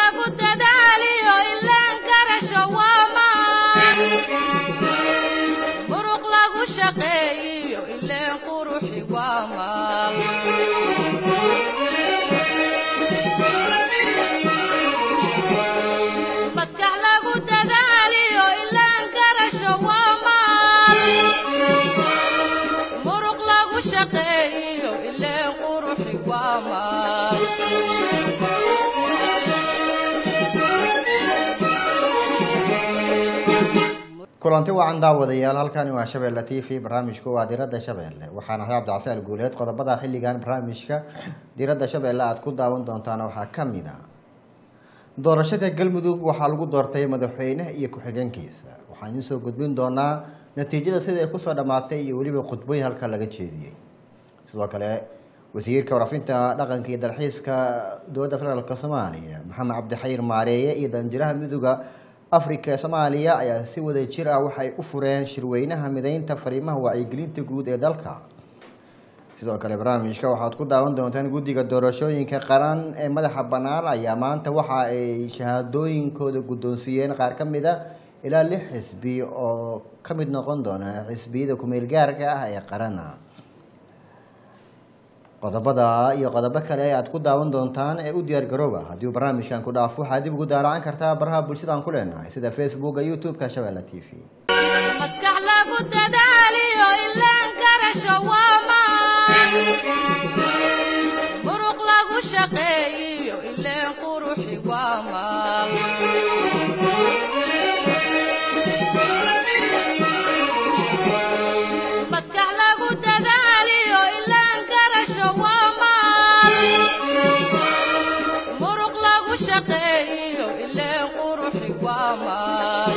lagu dadaaliyo ilaan garasho waa maan muruq lagu shaqeeyiyo ileen quruxi waa maal maskax lagu dadaaliyo ilaan garasho waa maal muruq lagu shaqeeyiyo ileen quruxi waa maal kulanti wacan daawadayaal halkani waa shabeelle t v barnaamijku waa diradda shabeelle waxaan ahay cabdicasial guuleed qodobada xilligan barnaamijka diradda shabeelle aada ku daawan doontaan waxaa ka mid a doorashada galmudug waxaa lagu doortay madaxweynaha iyo ku-xigeenkiisa waxaan idiin soo gudbin doonaa natiijada sida ay kusoo dhammaatay iyo weliba khudbooyin halka laga jeediyey sidoo kale wasiirka warafinta dhaqanka iyo dalxiiska dowladda federaalk soomaaliya maxamed cabdixayir maareeye iyo danjiraha midooda afrika ee soomaaliya ayaa si wada jir ah waxay u fureen shirweynaha mideynta fariimaha wacyigelinta guud ee dalka sidoo kale barnaamijka waxaad ku daawan doontaan guddiga doorashooyinka qaran ee madaxa bannaan ayaa maanta waxa ay shahaadooyinkooda guddoonsiiyeen qaar ka mid a ilaa lix xisbi oo ka mid noqon doona xisbiyada kumeel gaarka ah ee qarana qodobada iyo qodobo kale aad ku daawan doontaan ee u diyaar garooba haddii uu barnaamijkan ku dhaafo waxaad dib ugu daalacan kartaa baraha bulshada aan ku leenahay sida facebooka youtube-ka shabeelle t v maskax lagu dadaaliyo ilaan garasho waa maan muruq lagu shaqeeyiyo ileen quruxi waa maal maskax lagu dadaaliyo ilaan garasho waa maal muruq lagu shaqeeyiyo ileen quruxi waa maal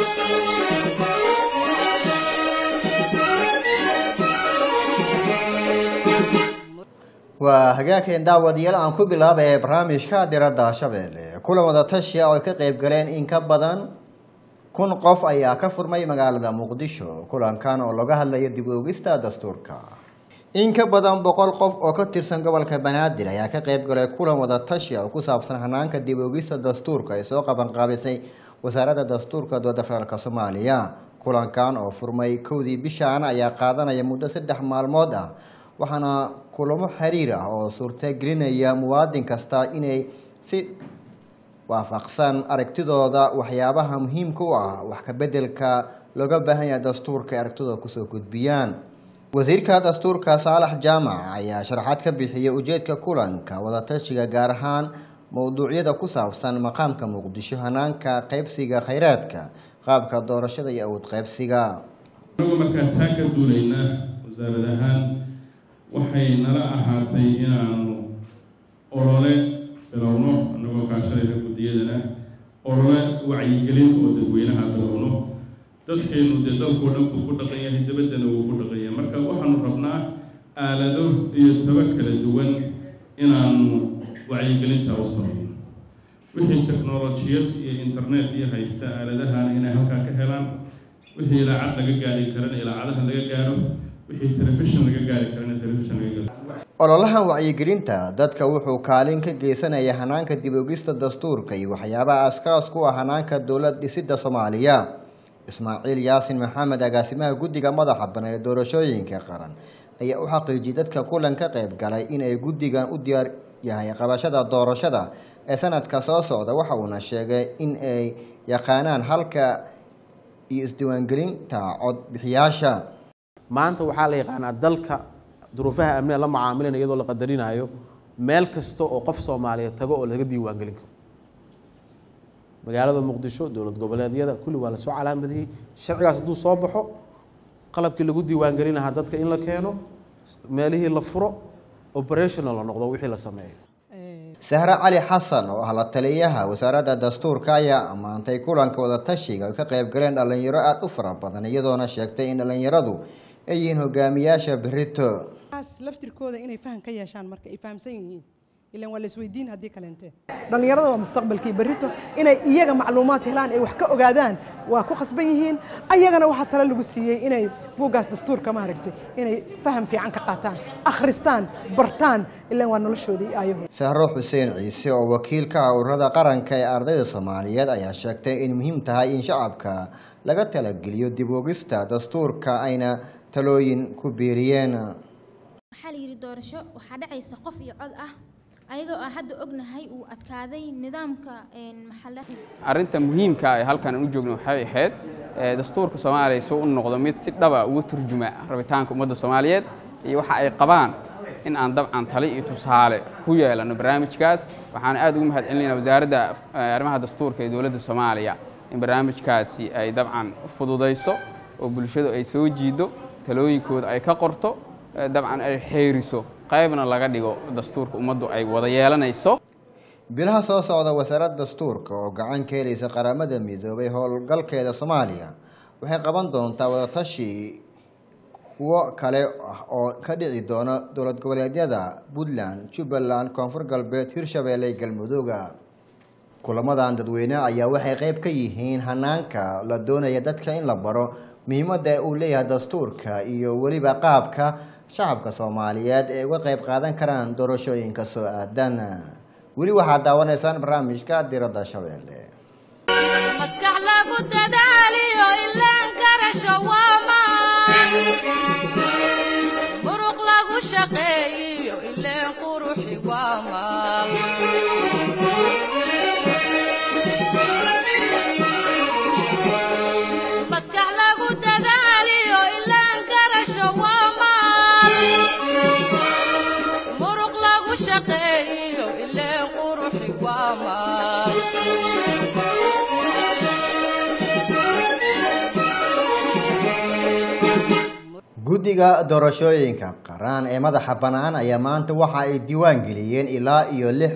waa hagaageen daawadayaal aan ku bilaabay barnaamijka diradda shabeelle kulan wada tashi ah oo ay ka qeyb galeen in ka badan kun qof ayaa ka furmay magaalada muqdisho kulankan oo laga hadlayo dib u ogista dastuurka in ka badan boqol qof oo ka tirsan gobolka banaadir ayaa ka qeyb galay kulan wada tashi ah oo ku saabsan hanaanka dib u ogista dastuurka ay soo qabanqaabisay wasaaradda dastuurka dowladda federaalk soomaaliya kulankan oo furmay kowdii bishaan ayaa qaadanaya muddo saddex maalmood ah waxaana kulamo xiriir ah oo suurtagelinaya muwaadin kasta inay si waafaqsan aragtidooda waxyaabaha muhiimka u ah wax ka bedelka looga baahan yahay dastuurka ay aragtidooda kusoo gudbiyaan wasiirka dastuurka saalax jaamac ayaa sharaxaad ka bixiyay ujeedka kulanka wadatashiga gaar ahaan mowduucyada ku saabsan maqaamka muqdisho hanaanka qaybsiga khayraadka qaabka doorashada iyo awood qaybsiga anagu markaa taa ka duulaynaa wasaarad ahaan waxay nala ahaatay inaanu olole bilowno annagoo kaashanayna guddiyadana olole wacyigelin oo dadweynaha bilowno dadkeennu dee dalkoo dhan buu ku dhaqan yahay dabaddana wuu ku dhaqan yahay marka waxaanu rabnaa aalado iyo taba kala duwan inaanu wacyigelinta u samayno wixii teknolojiyad iyo internet iyo haysta aaladahana inay halkaa ka helaan wixii ilaacad laga gaari karana ilaacadaha laga gaaro wixii telefishin laga gaari karana telefishin laga gaaro ololahan wacyigelinta dadka wuxuu kaalin ka geysanaya hanaanka dib ogista dastuurka iyo waxyaabaha askaas ku ah hanaanka dowlad dhisidda soomaaliya ismaaciil yaasin maxamed agaasimaha guddiga madaxa bana ee doorashooyinka qaran ayaa u xaqiijiyay dadka kulan ka qayb galay in ay guddigan u diyaar yahay qabashada doorashada ee sanadka soo socda waxa uuna sheegay in ay yaqaanaan halka iyo isdiiwaangelinta codbixiyaasha maanta waxaa la yaqaanaa dalka duruufaha amniga la macaamilana iyadoo la qadarinayo meel kasta oo qof soomaaliyeed tago oo laga diiwaangelin karo magaalada muqdisho dowlad goboleedyada kulli waa lasoo calaamadiyey sharcigaas hadduu soo baxo qalabkii lagu diiwaangelin lahaa dadka in la keeno meelihii la furo operational la noqdo wixii la sameeyo sahre cali xasan oo ah la taliyaha wasaaradda dastuurka ayaa ammaantay kulanka wadatashiga ay ka qayb galeen dhallinyaro aada u fara badan iyadoona sheegtay in dhallinyaradu ay yihiin hogaamiyaasha berito taas laftirkooda inay faham ka yeeshaan marka ay fahamsan yihiin ilaan waa la isweydiin haddii kaleente dhallinyarada waa mustaqbalkii berrito inay iyaga macluumaad helaan ay wax ka ogaadaan waa ku khasban yihiin ayagana waxaa tale lagu siiyey inay buuggaas dastuurka maaragtay inay faham fiican ka qaataan akhristaan bartaan ilaan waa noloshoodii ayahu sahro xuseen ciise oo wakiil ka ah ururada qaranka ee ardayda soomaaliyeed ayaa sheegtay in muhiim tahay in shacabka laga talageliyo dib ogista dastuurka ayna talooyin ku biiriyeen waxaa la yidhi doorasho waxaa dhacaysa qof iyo cod ah ayadoo aan hadda ognahay uu adkaaday nidaamka maxalla arrinta muhiimka ee halkan aan u joogno waxay ahayd ee, dastuurka soomaaliya soo u noqdo mid si dhaba uga turjuma rabitaanka ummadda soomaaliyeed iyo waxa ay qabaan in aan dabcan tali iyo tusaale ku yeelano barnaamijkaas waxaana aad ugu mahadcelinaynaa wasaaradda eh, arrimaha dastuurka ee dowladda soomaaliya in barnaamijkaasi ay dabcan fududayso oo bulshadu ay soo jiido talooyinkooda ay ka qorto eh, dabcan ay xeeriso qaybna laga dhigo dastuurka ummaddu ay wada yeelanayso bilaha soo socda wasaaradda dastuurka oo gacan ka helaysa qaramada midoobay howlgalkeeda soomaaliya waxay qaban doontaa wadatashi kuwo kale ah oo ka dhici doona dowlad goboleedyada puntland jubbaland koonfur galbeed hirshabeelle iyo galmudugga kulamadan dadweyne ayaa waxay qayb ka yihiin hanaanka la doonaya dadka in la baro muhiimadda uu leeyahay dastuurka iyo weliba qaabka shacabka soomaaliyeed ee uga qayb qaadan karaan doorashooyinka soo aadan weli waxaad daawanaysaan barnaamijka diradda shabeelle maskax lagu dadaaliyo ilaan garasho waa maan muruq lagu shaqeeyiyo ileen quruxi waa maal maskax lagu dadaaliyo ilaan garasho waa maal muruq lagu shaqeeyiyo ileen quruxi waa maal guddiga doorashooyinka qaran ee madaxa bannaan ayaa maanta waxa ay diiwaan geliyeen ilaa iyo lix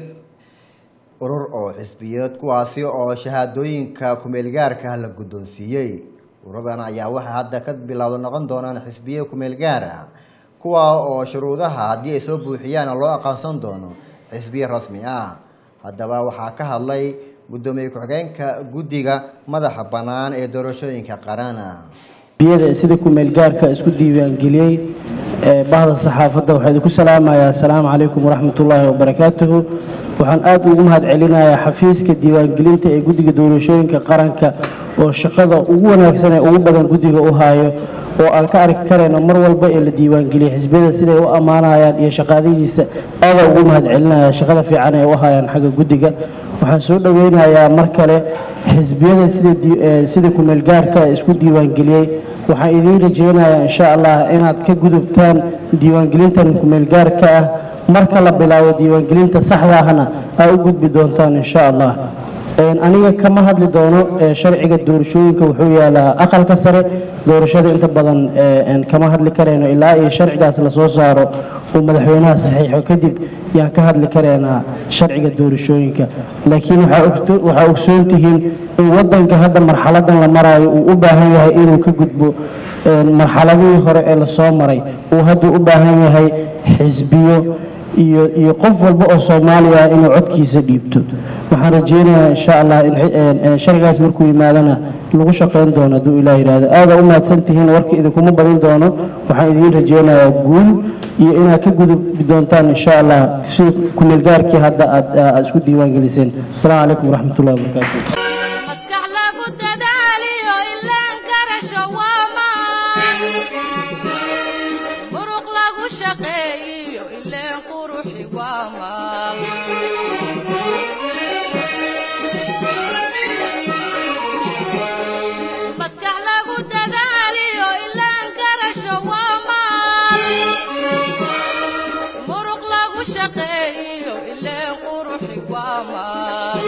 urur oo xisbiyeed kuwaasi oo shahaadooyinka kumeelgaarka la guddoonsiiyey ururadan ayaa waxay hadda ka bilowda noqon doonaan xisbiye kumeelgaar ah kuwa oo shuruudaha haddii ay soo buuxiyaan loo aqoonsan doono xisbiye rasmi ah haddaba waxaa ka hadlay guddoomiye ku-xigeenka guddiga madaxa bannaan ee doorashooyinka qaran biyada sida kumeel gaarka isku diiwaangeliyey ee bahda saxaafadda waxaa idinku salaamayaa asalaamu calaykum waraxmatullaahi wabarakaatuhu waxaan aad ugu mahad celinayaa xafiiska diiwaangelinta ee guddiga doorashooyinka qaranka oo shaqada ugu wanaagsan ee ugu badan guddiga u haayo oo aan ka arki karayno mar walba ee la diiwaangeliyey xisbiyada siday u ammaanayaan iyo shaqaadihiisa aadaa ugu mahad celinaya shaqada fiican ee u hayaan xagga guddiga waxaan soo dhoweynayaa mar kale xisbiyada sida dii- ee sida kumeel gaarka isku diiwaangeliyey waxaan idiin rajaynayaa insha allah inaad ka gudubtaan diiwaangelintan kumeel gaarka ah marka la bilaabo diiwaangelinta saxda ahna aa u gudbi doontaan insha allah Een, aniga kama hadli doono ee, sharciga doorashooyinka wuxuu yaalaa aqalka sare doorashada inta badan ee, een, kama hadli karayno ilaa iyo sharcigaas lasoo saaro uu madaxweynaha saxiixo kadib yaan ka hadli karaynaa sharciga doorashooyinka laakiin waxaa ogto- waxaa ogsoon tihiin in wadanka hadda marxaladan la maraayo uu u baahan yahay inuu ka gudbo een, marxaladihii hore ee lasoo maray uu hadda u baahan yahay xisbiyo iyo iyo qof walba oo soomaaliya ah inuu codkiisa dhiibto waxaan rajeynayaa insha allah in xi- een- een sharcigaas markuu yimaadana lagu shaqayn doono hadduu ilaah yidhaahdo aada u mahadsan tihiin warka idinkuma badin doono waxaan idiin rajeynayaa guul iyo inaad ka gudubi doontaan insha allah si kumeelgaarkii hadda aad aad isku diiwaan geliseen asalaamu calaykum waraxmatullahi wabarakaatu maskax lagu dadaaliyo ilaan garasho waa maan muruq lagu shaqeeyiyo ileen quruxi waa maal maskax lagu dadaaliyo ilaan garasho waa maal muruq lagu shaqeeyiyo ileen quruxi waa maal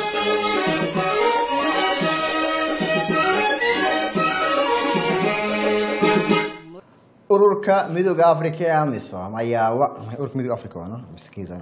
ururka midooda africa ee amisom ayaa wa- ururka midooda africa waana miskiisa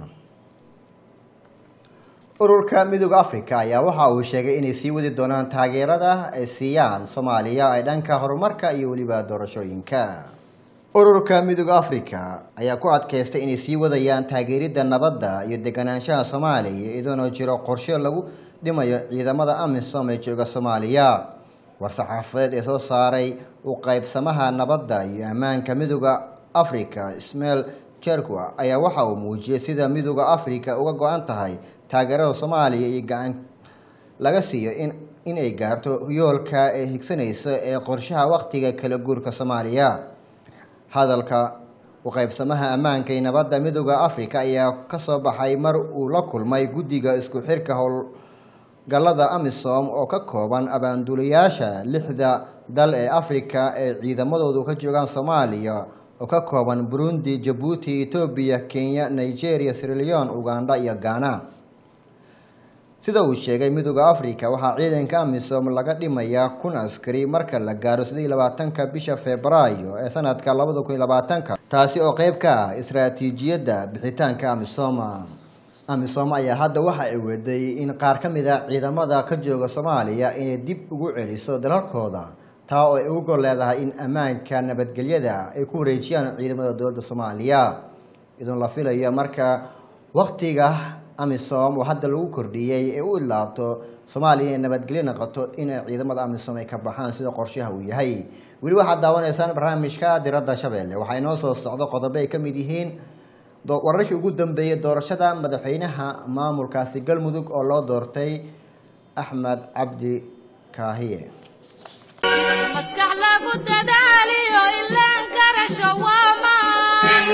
ururka midooda africa ayaa waxa uu sheegay inay sii wadi doonaan taageerada ay siiyaan soomaaliya ee dhanka horumarka iyo weliba doorashooyinka ururka midooda africa ayaa ku adkaystay inay sii wadayaan taageeridda nabadda iyo deganaanshaha soomaaliya iyadoona jiro qorshe lagu dhimayo ciidamada amisom ee jooga soomaaliya war-saxaafadeed ee soo saaray u qaybsamaha nabadda iyo ammaanka midooda africa ismail jerkwa ayaa waxa uu muujiyey sida midooda africa uga go-an tahay taageerada soomaaliya iyo gacan laga siiyo in inay gaarto yoolka ee higsanaysa ee qorshaha wakhtiga kala guurka soomaaliya hadalka uqaybsamaha ammaanka iyo nabadda midooda africa ayaa kasoo baxay mar uu la kulmay guddiga isku xirka howlgallada amisom oo ka kooban abaanduulayaasha lixda dal ee africa ee ciidamadoodu ka joogaan soomaaliya oo ka kooban burundi jabuuti etoobiya kenya nigeria sirleon uganda iyo ghana sida uu sheegay midooda africa waxaa ciidanka amisom laga dhimayaa kun askari marka la gaaro sidii labaatanka bisha februaayo ee sanadka labada kun iyo labaatanka taasi oo qeyb ka ah istaraatiijiyadda bixitaanka amisom amisom ayaa hadda waxa ay weday in qaar ka mid a ciidamada ka jooga soomaaliya inay dib ugu celiso dalalkooda taa oo ay ugu gol leedahay in ammaanka nabadgelyada ay ku wareejiyaan ciidamada dowladda soomaaliya idun la filayo marka waktiga amisom oo hadda lagu kordhiyey ee u idlaabto soomaaliya inay nabadgelyo noqoto inay ciidamada amisom ay ka baxaan sida qorshaha uu yahay weli waxaad daawanaysaan barnaamijka diradda shabeelle waxaa inoo soo socdo qodobo ay ka mid yihiin wararkii ugu dambeeyey doorashada madaxweynaha maamulkaasi galmudug oo loo doortay axmed cabdi kaahiye maskax lagu dadaaliyo ilaan garasho waamaan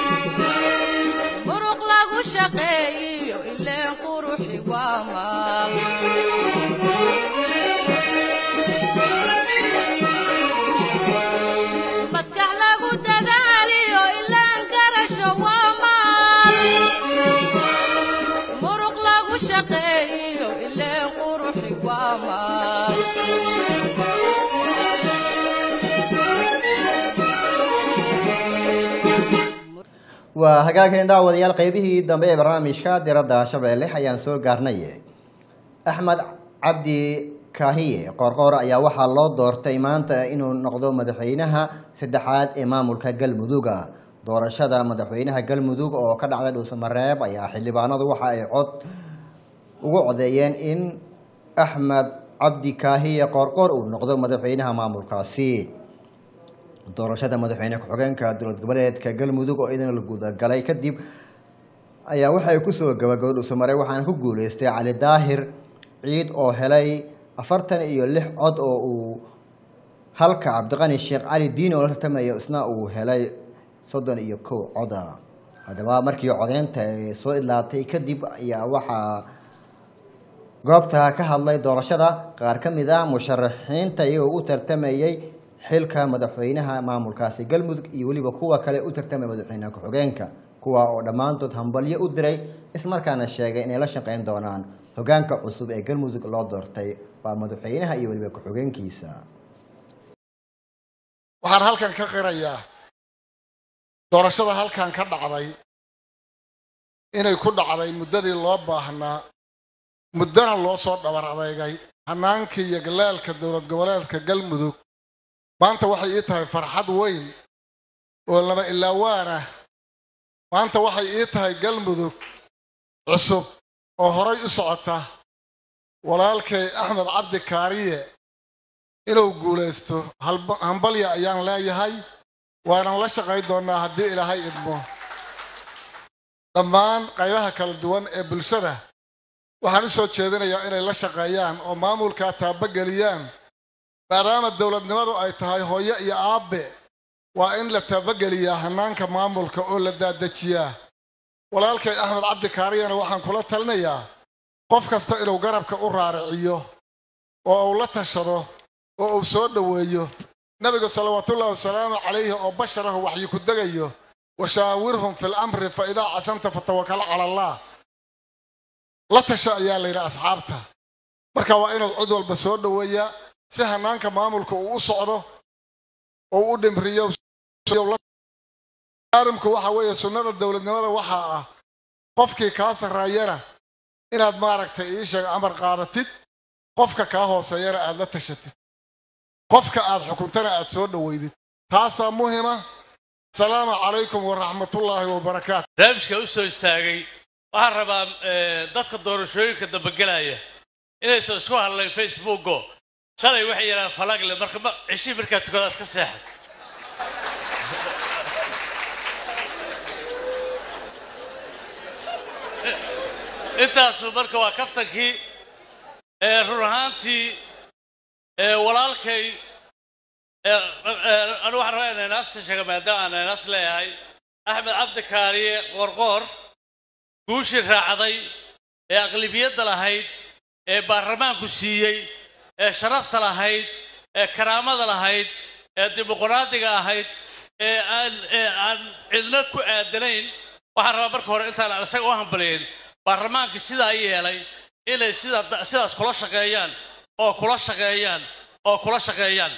muruq lagu shaqeeyiyo ileen quruxi waamaan maskax lagu dadaaliyo ilaan garasho waamaan muruq lagu shaqeeyiyo ileen quruxi waamaan waa hagaageen daawadayaal qeybihii dambe ee barnaamijka diradda shabeelle ayaan soo gaarnay axmed cabdi kaahiye qoorqoor ayaa waxaa loo doortay maanta inuu noqdo madaxweynaha saddexaad ee maamulka galmuduga doorashada madaxweynaha galmudug oo ka dhacday dhuusamareeb ayaa xildhibaanadu waxa ay cod ugu codeeyeen in axmed cabdi kaahiye qoorqoor uu noqdo madaxweynaha maamulkaasi doorashada madaxweyne ku-xigeenka dowlad goboleedka galmudug oo idan la gudagalay kadib ayaa waxay kusoo gabagabay dhuusamare waxaana ku guuleystay cali daahir ciid oo helay afartan iyo lix cod oo uu halka cabdiqani sheekh cali diin oo la tartamaya isna uu helay soddon iyo kow coda haddaba markii codeynta ay soo idlaatay kadib ayaa waxaa goobta ka hadlay doorashada qaar ka mid ah musharaxiinta iyagoo u tartamayay xilka madaxweynaha maamulkaasi galmudug iyo weliba kuwa kale u tartamaya madaxweynaha ku-xigeenka kuwa oo dhammaantood hambalyo u diray ismarkaana sheegay inay la shaqeyn doonaan hogaanka cusub ee galmudug loo doortay waa madaxweynaha iyo weliba ku-xigeenkiisa waxaan halkan ka qirayaa doorashada halkan ka dhacday inay ku dhacday muddadii loo baahnaa muddana loo soo dhabar adeegay hanaankii iyo galaalka dowlad goboleedka galmudug maanta waxay ii tahay farxad weyn oo laba ilaawaan ah maanta waxay ii tahay galmudug cusub oo horay u socota walaalkay axmed cabdi kaariye inuu guulaysto hambalya ayaan leeyahay waanan la shaqayn doonnaa haddii ilaahay idmo dhammaan qaybaha kala duwan ee bulshada waxaan u soo jeedinayaa inay la shaqeeyaan oo maamulkaa taabageliyaan maadaama dowladnimadu ay tahay hooyo iyo aabbe waa in la taabageliyaa hanaanka maamulka oo la daadajiyaa walaalkay axmed cabdi kaariyana waxaan kula talinayaa qof kasta inuu garabka u raariciyo oo uu la tashado oo uu soo dhoweeyo nebigu salawaatuullahi wasalaamu calayhi oo basharahu waxyi ku degayo washaawirhum fi lamri fa idaa casanta fatawakal cala allah la tasho ayaa la yidhi asxaabta marka waa inuu cid walba soo dhoweeyaa si hanaanka maamulka uu u socdo oo u dhimriyo arrimku waxa weeye sunnada dowladnimada waxaa ah qofkii kaa sarreeyana inaad maaragtay ii sheeg amar qaadatid qofka kaa hooseeyana aad la tashatid qofka aad xukuntana aad soo dhoweydid taasaa muhima asalaamu calaykum waraxmatullaahi wabarakaatu barnaamijka u soo istaagay waxaan rabaa dadka doorashooyinka dambegelaya inaysan isku hadlayn facebooko shalay waxay yidhahdeen falagle marka ma ceshii markaa tukada iska seexay intaasu marka waa kaftankii ee run ahaantii ee walaalkay ee ee anu waxaan rabaa inaan inaasta sheega maadaama aan inaas leeyahay axmed cabdi kaariye qoorqoor guushii raacday ee aqlibiyadda lahayd ee baarlamaanku siiyey ee sharafta lahayd ee karaamada lahayd ee dimuqraadiga ahayd ee aan ee aan cidna ku aadanayn waxaan rabaa marka hore intaan isaga u hambaliyin baarlamaankii sidaa yeelay inay sida sidaas kula shaqeeyaan oo kula shaqeeyaan oo kula shaqeeyaan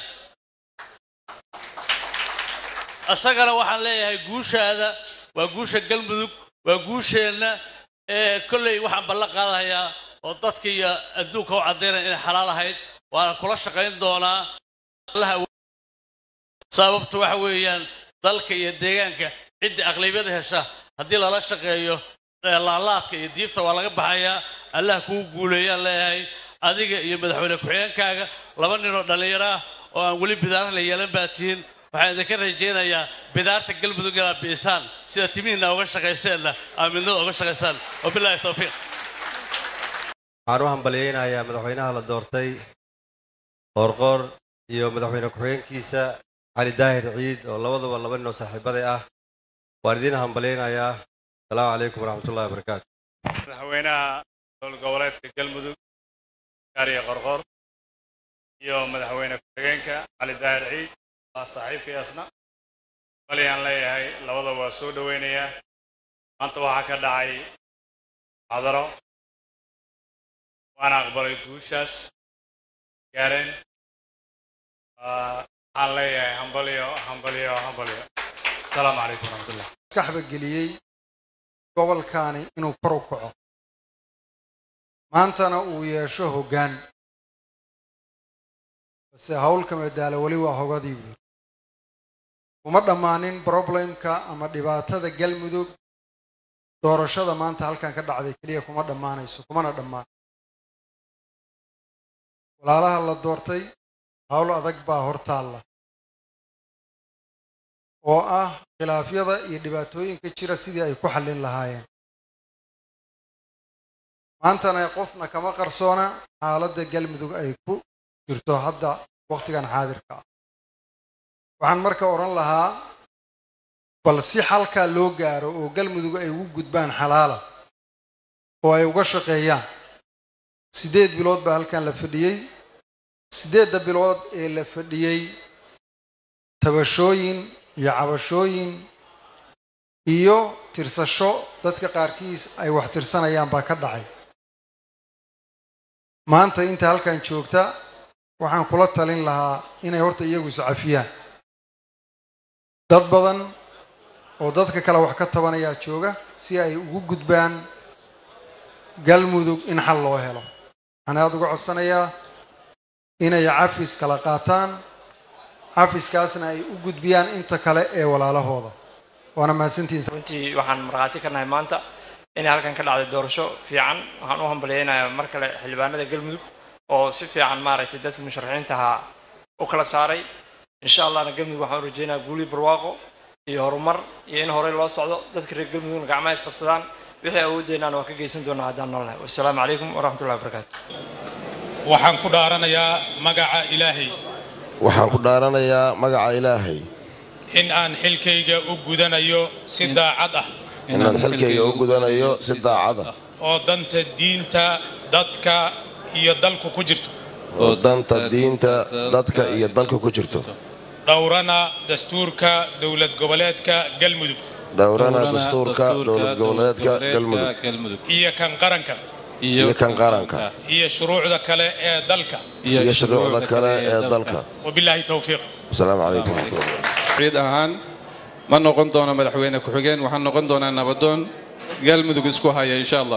isagana waxaan leeyahay guushaada waa guusha galmudug waa guusheenna ee kolley waxaan ballan qaadahayaa oo dadka iyo adduunka u caddaynaya inay xalaal ahayd waana kula shaqayn doonaa allaha sababtu waxa weeyaan dalka iyo deegaanka ciddii aqlabiyada hesha haddii lala shaqeeyo ee laalaadka iyo diibta waa laga baxayaa allah kuu guuleeyaan leeyahay adiga iyo madaxweyne ku-xigeenkaaga laba ninoo dhallinyaro ah oo aan weli bidaara la yeelan baa tihiin waxaan idinka rajaynayaa bidaarta galmudug inaad biisaan sida timihiina uga shaqayseenna aaminada uga shaqaysaan wabilaahi towfiiq waxaan u hambalyaynayaa madaxweynaha la doortay qoorqoor iyo madaxweyne ku-xigeenkiisa cali daahir ciid oo labaduba laba nin oo saaxiibaday ah waan idiin hambalyaynayaa asalaamu calaykum waraxmatullahi wabarakaatu madaxweynaha dowlad goboleedka galmudug gaariye qorqor iyo madaxweyne ku-xigeenka cali daahir ciid waa saaxiibkayaasna balyaan leeyahay labadaba waa soo dhoweynayaa maanta waxaa ka dhacay xadaro waana aqbalay guushaas gaareen waxaan leeyahay hambalyo hambalyo hambalyo asalaamu calaykum waraxmatullah maskaxba geliyey gobolkaani inuu kor u kaco maantana uu yeesho hoggaan base howlka madaalo weli waa hogadii buuri kuma dhammaanin problemka ama dhibaatada galmudug doorashada maanta halkan ka dhacday keliya kuma dhammaanayso kumana dhammaan walaalaha la doortay howl adag baa hortaalla oo ah khilaafyada iyo dhibaatooyinka jira sidii ay ku xallin lahaayeen maantana qofna kama qarsoona xaaladda galmudug ay ku jirto hadda wakhtigan xaadirka ah waxaan marka odhan lahaa bal si xalkaa loo gaaro oo galmudug ay ugu gudbaan xalaala oo ay uga shaqeeyaan siddeed bilood baa halkan la fadhiyey siddeedda bilood ee la fadhiyey tabashooyin iyo cabashooyin iyo tirsasho dadka qaarkiis ay wax tirsanayaan baa ka dhacay maanta inta halkan joogta waxaan kula talin lahaa inay horta iyagu iscafiyaan dad badan oo dadka kale wax ka tabanayaa jooga si ay ugu gudbaan galmudug in xal loo helo waxaan aada uga codsanayaa inay cafis kala qaataan cafiskaasna ay u gudbiyaan inta kale ee walaalahooda waana mahadsantihiin runtii waxaan markhaati ka nahay maanta inay halkan ka dhacday doorasho fiican waxaan u hambalyaynayaa mar kale xildhibaanada galmudug oo si fiican maaragtay dadka musharaxiinta ahaa u kala saaray insha allahna galmudug waxaan u rajaynayaa guuli barwaaqo iyo horumar iyo in horey loo socdo dadka reer galmudugna gacmaha isqabsadaan wixii awoodeenaan waa ka geysan doonaa haddaan noolahay wassalaamu calaykum waraxmatullahi wabarakaatu waxaan ku dhaaranayaa magaca ilaahay waxaan ku dhaaranayaa magaca ilaahay in aan xilkayga u gudanayo si daacad ah inaan xilkayga u gudanayo si daacad ah oo danta diinta dadka iyo dalku ku jirto oo danta diinta dadka iyo dalka ku jirto dhowrana dastuurka dowlad goboleedka galmudug dhowrana dastuurka dowlad goboleedka galmudug iyo kan qaranka iyo kan qaranka iyo shuruucda kale ee dalka iyo shuruucda kale ee dalka wabilaahi towfiiq wasalaamu calaykum waraxmatullah ciid ahaan ma noqon doono madaxweyne ku-xigeen waxaan noqon doonaa nabadoon galmudug isku haya insha allah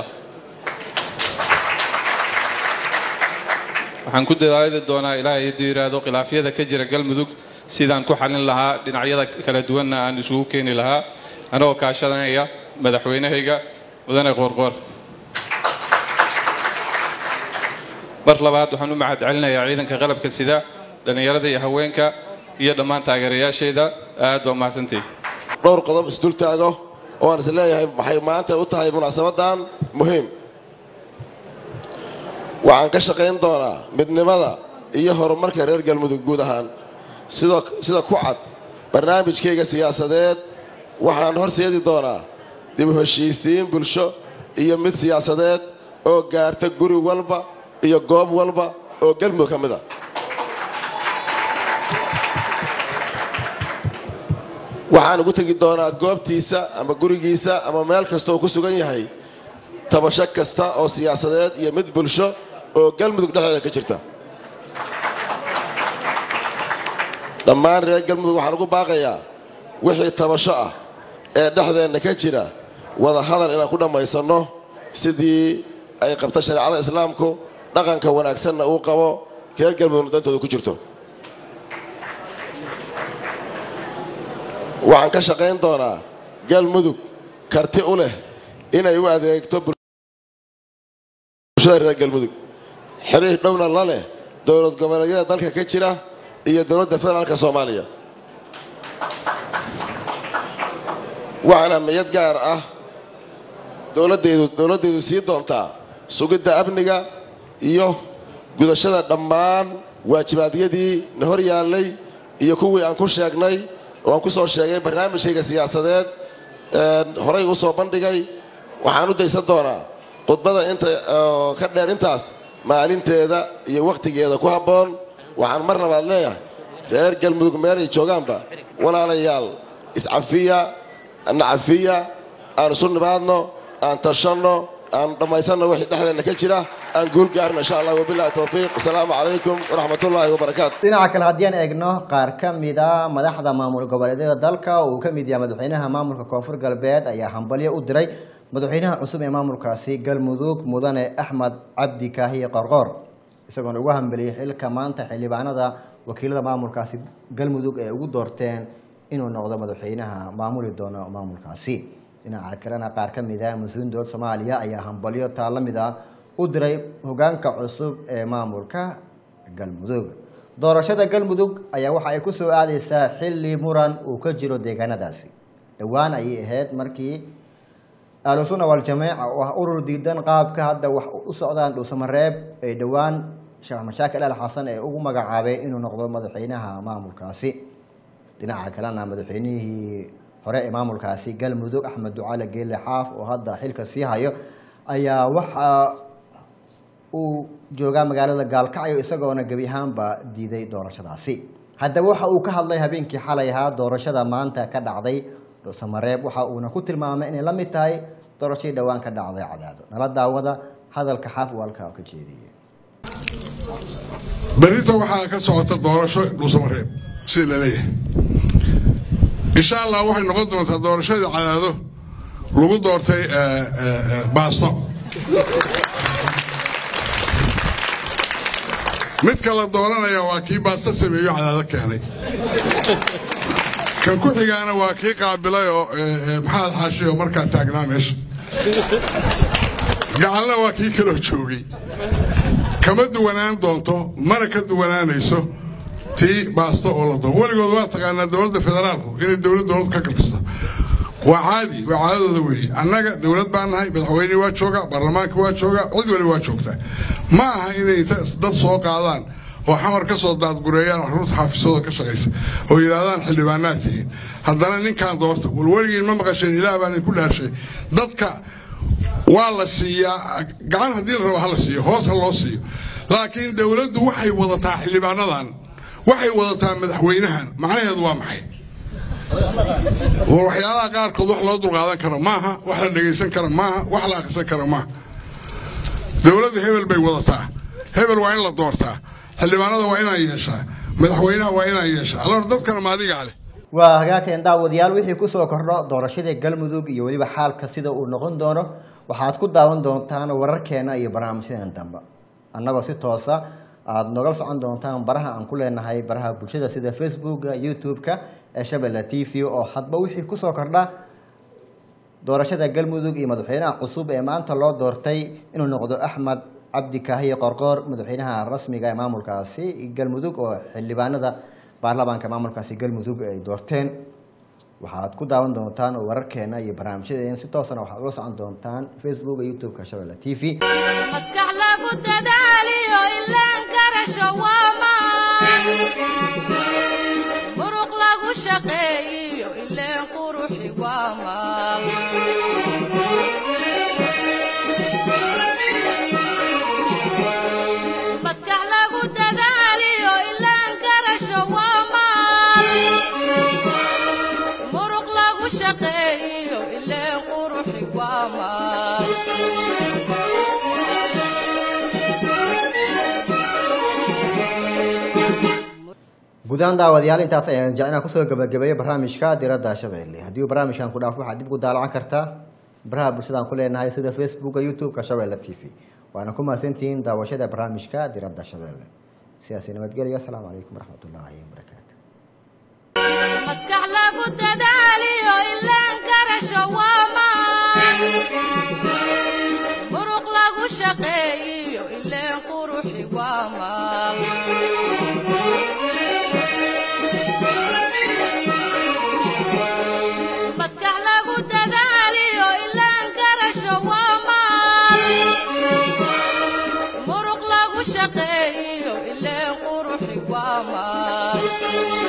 waxaan ku dadaali doonaa ilaahay hadduu yidhaahdo khilaafyada ka jira galmudug sidaan ku xalin lahaa dhinacyada kala duwanna aan isugu keeni lahaa anagoo kaashanaya madaxweynahayga mudane qoorqoor mar labaad waxaan u mahad celinayaa ciidanka qalabka sida dhallinyarada iyo haweenka iyo dhammaan taageerayaasheeda aad baa mahadsantihi dhowr qodob isdul taago oo aan is leeyahay waxay maanta u tahay munaasabadan muhiim waxaan ka shaqayn doonaa midnimada iyo horumarka reer galmudug guud ahaan sidoo sida ku cad barnaamijkayga siyaasadeed waxaan horseedi doonaa dib u heshiisiin bulsho iyo mid siyaasadeed oo gaarta guri walba iyo goob walba oo galmudug ka mid a waxaan ugu tegi doonaa goobtiisa ama gurigiisa ama meel kasta oo ku sugan yahay tabasho kasta oo siyaasadeed iyo mid bulsho oo galmudug dhexdeeda ka jirta dhammaan reer galmudug waxaan ugu baaqayaa wixii tabasho ah ee dhexdeenna ka jira wada hadal inaan ku dhammaysanno sidii ay qabta shareecada islaamku dhaqanka wanaagsanna uu qabo reer galmudugna dantooda ku jirto waxaan ka shaqayn doonaa galmudug karti u leh inay u adeegto bulshada reer galmudug xiriir dhowna la leh dowlad goboleedyada dalka ka jira iyo dowladda federaalka soomaaliya waxaana miyad gaar ah dowladdeedu dowladdeedu sii doontaa sugidda amniga iyo gudashada dhammaan waajibaadyadii na hor yaallay iyo kuwii aan ku sheegnay oo aan ku soo sheegay barnaamijkayga siyaasadeed horay u soo bandhigay waxaan u daysan doonaa khudbada inta ka dheer intaas maalinteeda iyo wakhtigeeda ku habboon waxaan mar labaad leeyahay reer galmudug meelay joogaanba walaalayaal iscafiya nacafiya aan isu nimaadno aan tashanno aan dhammaysanno wixii dhexdeenna ka jira aan guul gaarno insha allah wabillahi towfiiq wasalaamu calaykum waraxmatullaahi wabarakaatu dhinaca kale haddii aan eegno qaar ka mida madaxda maamul goboleedyada dalka oo uu ka mid yahay madaxweynaha maamulka koonfur galbeed ayaa hambalyo u diray madaxweynaha cusub ee maamulkaasi galmudug mudane axmed cabdi kaahiye qorqoor isagoona ugu hambeliyey xilka maanta xildhibaanada wakiilada maamulkaasi galmudug ee ugu doorteen inuu noqdo madaxweynaha maamuli doono maamulkaasi dhinaca kalena qaar ka mid ah mas-uuliin dowlad soomaaliya ayaa hambalyo taa la mid ah u diray hogaanka cusub ee maamulka galmudug doorashada galmudug ayaa waxa ay kusoo aadeysaa xilli muran uu ka jiro deegaanadaasi dhowaan ayay ahayd markii ahlusunna waljamaaca oo ah urur diidan qaabka hadda wax u socdaan dhuusamareeb ay dhowaan sheekh mashaakil al xasan ee ugu magacaabay inuu noqdo madaxweynaha maamulkaasi dhinaca kalena madaxweynihii hore ee maamulkaasi galmudug axmed ducaale geelle xaaf oo hadda xilka sii hayo ayaa waxa uu joogaa magaalada gaalkacyo isagoona gebi ahaanba diiday doorashadaasi haddaba waxa uu ka hadlay habeenkii xalay ahaa doorashada maanta ka dhacday dhuusamareeb waxa uuna ku tilmaamay inay la mid tahay doorashadii dhowaan ka dhacday cadaado nala daawada hadalka xaaf uu halkaa ka jeediyey berrita waxaa ka socota doorasho dhuusamareeb sida laleeyahay insha allah waxay noqon doontaa doorashadii cadaado lagu doortay baasto midka la dooranaya waa kii baasto sameeyo cadaado keenay kan ku xigaana waa kii qaabilay oo maxamed xaashi oo markaa taagnaa meesha gacalna waa kii kaloo joogay kama duwanaan doonto mana ka duwanaanayso tii baasto oo la doono weligood waa taqaanaa dowladda federaalku inay dowlad dowlad ka kalkasta waa caadi waa caadadooda weeye annaga dowlad baan nahay madaxweynihii waa joogaa baarlamaanka waa joogaa cid waliba waa joogtaa ma aha inay dad soo qaadaan oo xamar ka soo daadgureeyaan caruurta xaafisooda ka shaqaysa oo yidhaahdaan xildhibaanaad tihiin haddana ninkaan doorta wal weligiin ma maqasheen ilaah baan idinku dhaarshay dadka waa la siiyaa gacan haddii la rabo ha la siiyo hoos ha loo siiyo laakiin dowladdu waxay wadataa xildhibaanadan waxay wadataa madaxweynahan macnaheedu waa maxay war waxyaalaha qaarkood wax loo dulqaadan karo maaha wax la dhegaysan karo maaha wax la akhrisan karo maaha dowladdu hebel bay wadataa hebel waa in la doortaa xildhibaanada waa inaan yeeshaa madaxweynaha waa inaan yeeshaa alor dadkana maadigaa leh waa hagaageen daawadayaal wixii kusoo kordho doorashadii galmudug iyo weliba xaalka sida uu noqon doono waxaad ku daawan doontaan wararkeena iyo barnaamijyadan dambe annagoo si toosa aada nogala socon doontaan baraha aan ku leenahay baraha bulshada sida facebooka youtube-ka ee shabelle t v oo hadba wixii kusoo kordha doorashada galmudug iyo madaxweynaha cusub ee maanta loo doortay inuu noqdo axmed cabdi kaahiye qorqoor madaxweynaha rasmiga ee maamulkaasi galmudug oo xildhibaanada baarlamaanka maamulkaasi galmudug ay doorteen waxaad ku daawan doontaan oo wararkeena iyo barnaamijyadeena si toosana waxaad ula socon doontaan facebook iyo youtube-ka shabeelle t v maskax lagu dadaaliyo ilaan garasho waa maan muruq lagu shaqeeyiyo ileen quruxi waa maal maskax lagu dadaaliyo ilaan garasho waa maal muruq lagu shaqeeyiyo ileen quruxi waa maal guud ahaan daawadayaal intaas ayaan jecnaa kusoo gabagabeeyo barnaamijka diradda shabeelle haddii uu barnaamijkan ku dhaafo waxaad dib ugu daalacan kartaa baraha bulshadaan ku leenahay sida facebooka youtube-ka shabeelle t v waana ku mahadsantihiin daawashada barnaamijka diradda shabeelle sidaasi nabadgelyo asalaamu calaykum waraxmatullaahi wabarakaatu maskax lagu dadaaliyo ilaan garasho waa maan muruq lagu shaqeeyiyo ileen quruxi waa maal maskax lagu dadaaliyo ilaan garasho waa maal muruq lagu shaqeeyiyo ileen quruxi waa maal